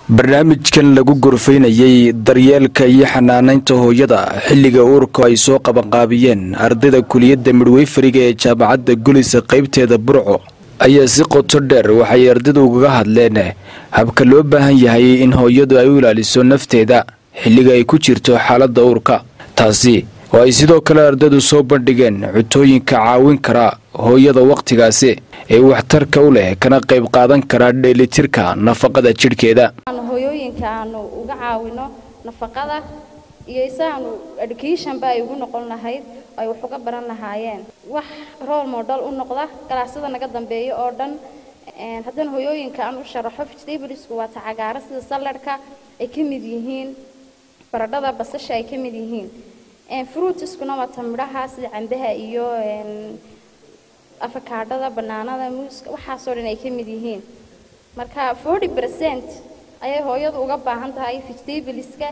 barnaamijkan lagu gorfaynayey daryeelka iyo xanaanaynta hooyada xilliga uurka ay soo qabanqaabiyeen ardayda kuliyadda midweyfariga ee jaamacadda gulisa qaybteeda burco ayaa si qoto dheer waxay ardaydu ugaga hadleen habka loo baahan yahay in hooyadu ay u ilaaliso nafteeda xilliga ay ku jirto xaaladda uurka taasi oo ay sidoo kale ardaydu soo bandhigeen cutooyinka caawin kara hooyada wakhtigaasi ee waxtarka u leh kana qayb qaadan kara dheelitirka nafaqada jidhkeeda hooyooyinka aanu uga caawino nafaqada iyo isaanu educationba ay ugu noqon lahayd ay wax uga baran lahaayeen wax role model u noqda galaasada naga dambeeya oo dhan haddana hooyooyinka aan u sharaxo vegetablesku waa tacagaaro sida saladhka ay ka mid yihiin baradhada basasha ay ka mid yihiin fruitiskuna waa tamidhaha sida cambaha iyo afakaadhada banaanada muuska waxaasoo dhan ay ka mid yihiin marka forty percent ayay hooyadu uga baahan tahay vegetableska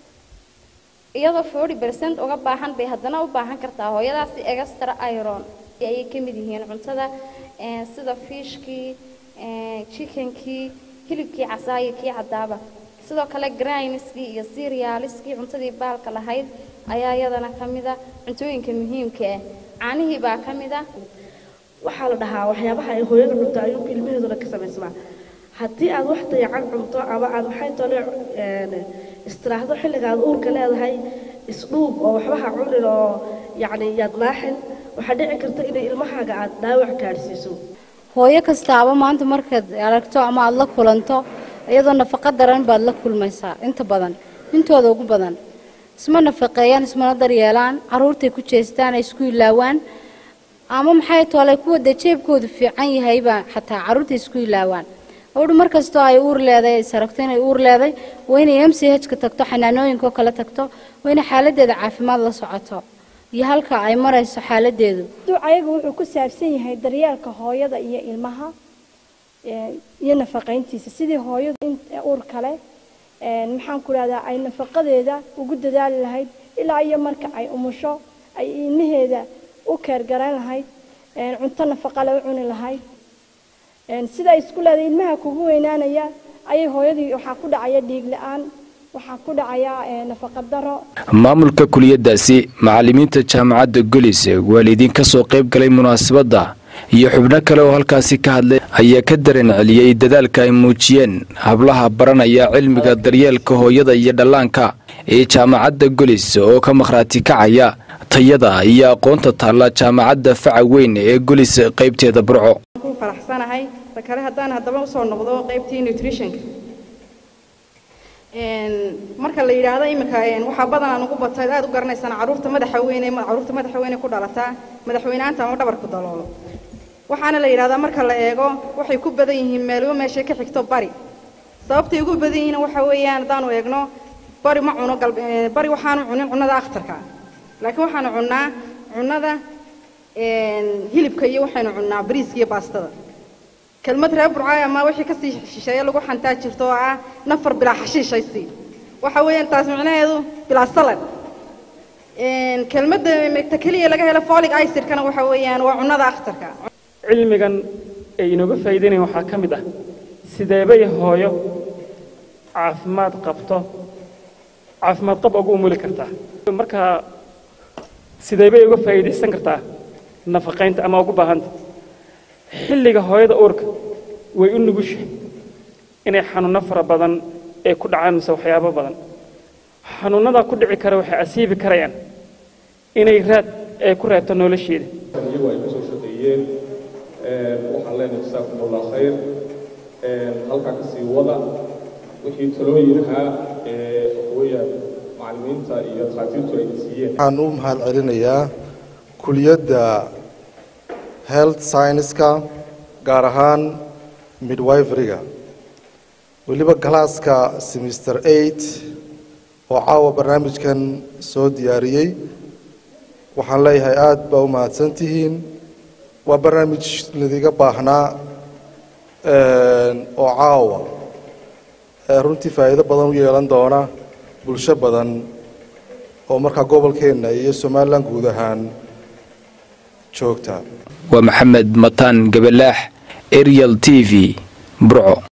iyadoo forty percent uga baahan bay haddana u baahan kartaa hooyadaasi extra iron ayay ka mid yihiin cuntada sida fishkii chickenkii hilibkii casaayo kii cadaaba sidoo kale grineskii iyo serialiskii cuntadii baalka lahayd ayaa iyadana ka mida cuntooyinka muhiimka ah caanihii baa ka mida waxaa la dhahaa waxyaabaha ay hooyada cunto ayuu ilmaheeduna ka samaysmaa haddii aad wax dayacan cunto ama aad waxay tole istiraahdo xilliga aad uurka leedahay isdhuub oo waxbaha cunin oo yacni yaad naaxin waxaa dhici karta inay ilmahaaga aad dhaawac gaadhsiiso hooyo kastaaba maanta markaad aragto ama aada la kulanto iyadoo nafaqo daran baad la kulmaysaa inta badan intooda ugu badan isma nafaqeeyaan ismana daryeelaan caruurtay ku jeestaan ay isku ilaawaan ama maxay toolay kuwa dee jeebkoodu fiican yahaybaa xataa caruurta isku ilaawaan gabadhu mar kastoo ay uur leeday ay saragto inay uur leeday waa inay m c h ka tagto xanaanooyinkaoo kale tagto waa inay xaaladeeda caafimaad la socoto iyo halka ay marayso xaaladeedu ducayagu wuxuu ku saabsan yahay daryeelka hooyada iyo ilmaha iyo nafaqayntiisa sidii hooyadu uur kale maxaan ku dhahdaa ay nafaqadeeda ugu dadaali lahayd ilaa iyo marka ay umusho ay ilmaheeda u keergaran lahayd cunto nafaqale u cuni lahayd sida ay isku leedahay ilmaha kugu weynaanaya ayay hooyadii waxaa ku dhacaya dhiig la-aan waxaa ku dhacaya nafaqa daro maamulka kuliyadaasi macalimiinta jaamacadda golis waalidiin ka soo qayb galay munaasabadda iyo xubno kale oo halkaasi ka hadlay ayaa ka dareen celiyey dadaalka ay muujiyeen hablaha baranaya cilmiga daryeelka hooyada iyo dhallaanka ee jaamacadda golis oo ka makhraati kacaya tayada iyo aqoonta taalla jaamacadda faca weyn ee golis qaybteeda burco faraxsanahay ta kale haddaan haddaba usoo noqdo qaybtii nutritionka marka la yidhaahdo iminka waxaa badanaa ugu batay aad u garanaysaan caruurta madaxa weyne caruurta madaxa weyne ku dhalataa madaxweynaanta ama dhabarku daloolo waxaana la yidhahdaa marka la eego waxay ku badan yihiin meelwo meeshay ka xigto bari sababtay ugu badan yihiin waxa weeyaan haddaanu eegno bari ma cuno bari waxaanu cunin cunnada akhtarka laakiin waxaanu cunnaa cunnada hilibka iyo waxaynu cunnaa bariiska iyo baastada kelmad reer burcaay ama wixii kasii shisheeye lagu xantaa jirto oo ah nafar bilaa xashiishaysi waxa weeyaan taas micnaheedu bilaa salad kelmadda megta keliya laga helo folic icidkana waxa weeyaan waa cunnada akhtarka cilmigan ay inooga faa'iidaynayan waxaa ka mid ah sideebay hooyo caafimaad qabto caafimaad qab ugu umuli kartaa marka sideebay uga faa'iidaysan kartaa nafaqaynta ama ugu baahanta xilliga hooyada uurka way u nugushahay inay xanuunno fara badan ay ku dhacaan mise waxyaabo badan xanuunnadaa ku dhici kara waxay asiibi karayaan inay raad ay ku reebto nolosheeda iyagu ay kasoo shaqeeyeen waxaan leenahay jasaakum allah khayr halkaa kasii wada wixii talooyinaha waxweeyaan macallimiinta iyo dhakhaatiirtu ay siiyeen waxaan u mahad celinayaa kuliyadda health scienceska gaar ahaan midwiferyga weliba galaaska semester eight oo caawa barnaamijkan soo diyaariyey waxaan leeyahay aada baa u mahadsan tihiin waa barnaamij ladiga baahnaa oo caawa runtii faa'iido badan u yeelan doona bulsho badan oo markaa gobolkeenna iyo somalilan guud ahaan joogta waa maxamed mataan gabalaax arial t v burco